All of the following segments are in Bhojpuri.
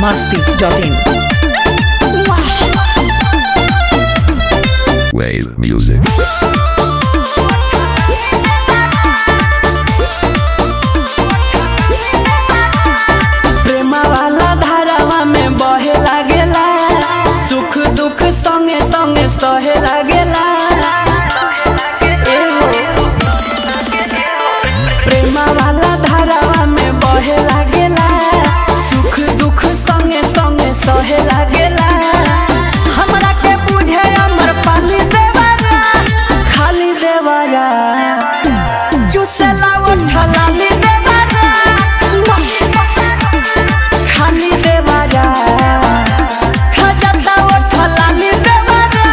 masti.in. Wave music. प्रेम वाला धारावा में बहे लागेला सुख दुख संगे संगे सहे लागेला एहो। प्रेम वाला धारावा में बहे लागेला सुख दुख संगे संगे सहे लागेला हमरा के बुझे अमर पाली देवारा खाली देवारा चुसेला उठला ली देवारा खाली देवारा खजता उठला ली देवारा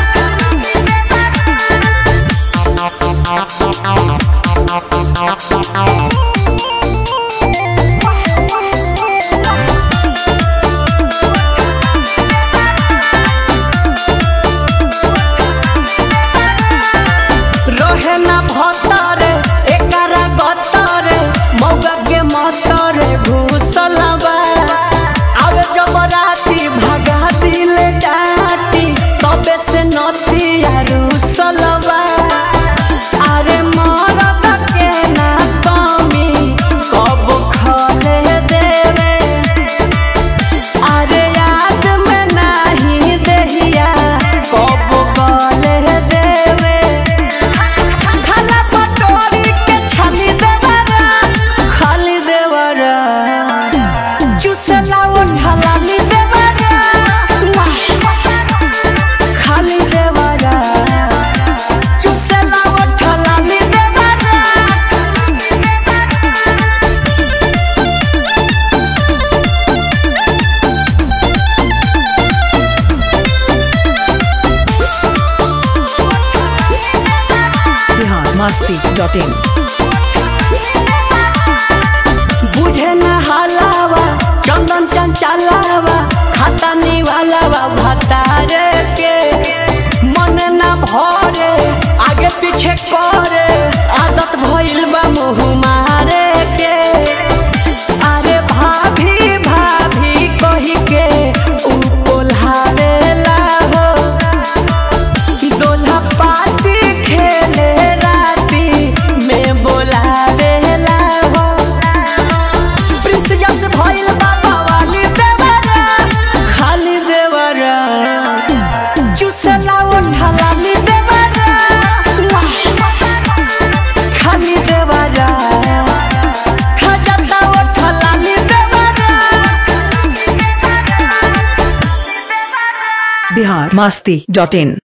रहे ना भतरे एकरा गतरे मौगा के मतरे घुसलबा आवे जब राती भगा दिले डाटी तबे से नती रुसलबा अरे मरद के ना कमी कब खले देवे अरे याद में नाही देहिया कब गले देवे खाला पटोरी के छाली देवरा खाली देवरा चुसला उठला ली देवरा खाली देवरा चुसला उठला ली देवरा Bihar masti.in. बुझे न हलावा चंदन चंचलावा खाता निवालावा भतारे के मन न भरे आगे पीछे करे आदत भइल बा मुँह मारे के अरे भाभी भाभी कही के उ बोलावेला हो दोल्हा पाती खेले राती में बोलावेला हो प्रिंस जस भइल बाबा वाली देवरा खाली देवरा चुसला उठला ली देवरा खाली देवरा खजता उठला ली देवरा Bihar masti.in.